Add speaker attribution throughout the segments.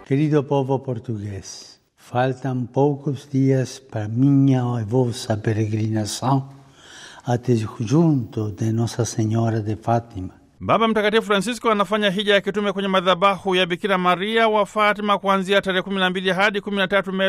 Speaker 1: Querido povo português, faltam poucos dias para minha e vossa peregrinação até junto de Nossa Senhora de Fátima.
Speaker 2: Baba Mtakatifu Francisco anafanya hija ya kitume kwenye madhabahu ya Bikira Maria wa Fatima kuanzia tarehe 12 hadi 13 Mei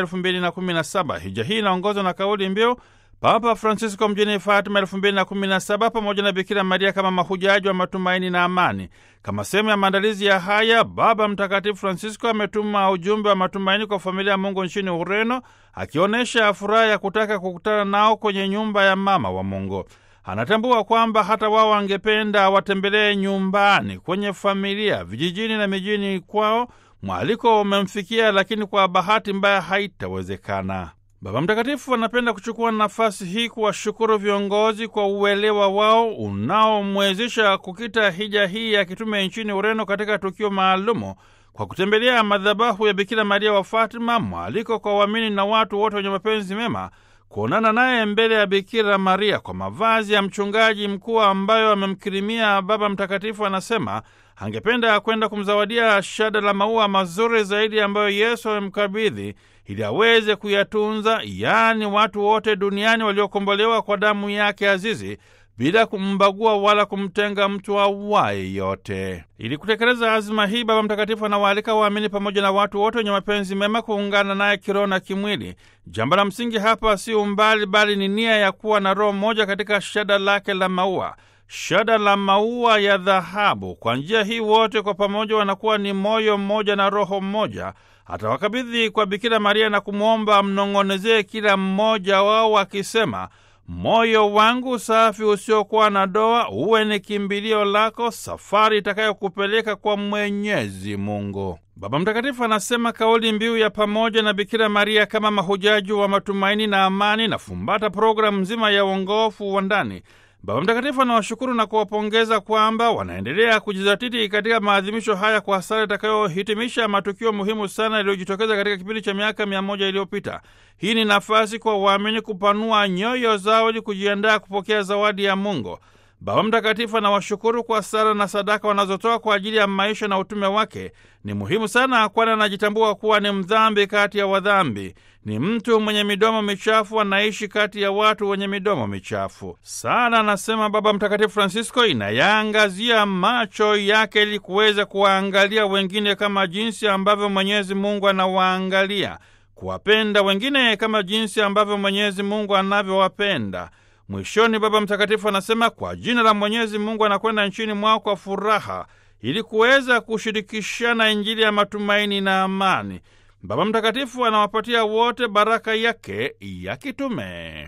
Speaker 2: 2017. Hija hii inaongozwa na kauli mbiu Papa Francisco mjini Fatima 2017 pamoja na Bikira Maria kama mahujaji wa matumaini na amani. Kama sehemu ya maandalizi ya haya, Baba Mtakatifu Francisco ametuma ujumbe wa matumaini kwa familia ya Mungu nchini Ureno, akionyesha furaha ya kutaka kukutana nao kwenye nyumba ya mama wa Mungu. Anatambua kwamba hata wao wangependa watembelee nyumbani, kwenye familia, vijijini na mijini kwao. Mwaliko umemfikia, lakini kwa bahati mbaya haitawezekana. Baba Mtakatifu anapenda kuchukua nafasi hii kuwashukuru viongozi kwa uelewa wao unaomwezesha kukita hija hii ya kitume nchini Ureno katika tukio maalumu kwa kutembelea madhabahu ya Bikira Maria wa Fatima, mwaliko kwa waamini na watu wote wenye mapenzi mema kuonana naye mbele ya Bikira Maria kwa mavazi ya mchungaji mkuu ambayo amemkirimia Baba Mtakatifu. Anasema angependa kwenda kumzawadia shada la maua mazuri zaidi ambayo Yesu amemkabidhi ili aweze kuyatunza, yaani watu wote duniani waliokombolewa kwa damu yake azizi bila kumbagua wala kumtenga mtu awaye yote. Ili kutekeleza azima hii, Baba Mtakatifu anawaalika waamini pamoja na watu wote wenye mapenzi mema kuungana naye kiroho na kimwili. Jambo la msingi hapa si umbali, bali ni nia ya kuwa na roho moja katika shada lake la maua, shada la maua ya dhahabu. Kwa njia hii wote kwa pamoja wanakuwa ni moyo mmoja na roho mmoja. Atawakabidhi kwa Bikira Maria na kumwomba amnong'onezee kila mmoja wao akisema Moyo wangu safi usiokuwa na doa uwe ni kimbilio lako, safari itakayokupeleka kwa Mwenyezi Mungu. Baba Mtakatifu anasema kauli mbiu ya pamoja na Bikira Maria kama mahujaji wa matumaini na amani na fumbata programu nzima ya uongofu wa ndani. Baba Mtakatifu anawashukuru na kuwapongeza kwamba wanaendelea kujizatiti katika maadhimisho haya kwa sala itakayohitimisha matukio muhimu sana yaliyojitokeza katika kipindi cha miaka mia moja iliyopita. Hii ni nafasi kwa waamini kupanua nyoyo zao ili kujiandaa kupokea zawadi ya Mungu. Baba Mtakatifu anawashukuru kwa sala na sadaka wanazotoa kwa ajili ya maisha na utume wake. Ni muhimu sana, kwani anajitambua kuwa ni mdhambi kati ya wadhambi. Ni mtu mwenye midomo michafu, anaishi kati ya watu wenye midomo michafu. Sala, anasema Baba Mtakatifu Francisco, inayaangazia macho yake ili kuweza kuwaangalia wengine kama jinsi ambavyo Mwenyezi Mungu anawaangalia, kuwapenda wengine kama jinsi ambavyo Mwenyezi Mungu anavyowapenda. Mwishoni, Baba Mtakatifu anasema kwa jina la Mwenyezi Mungu anakwenda nchini mwao kwa furaha ili kuweza kushirikishana Injili ya matumaini na amani. Baba Mtakatifu anawapatia wote baraka yake ya kitume.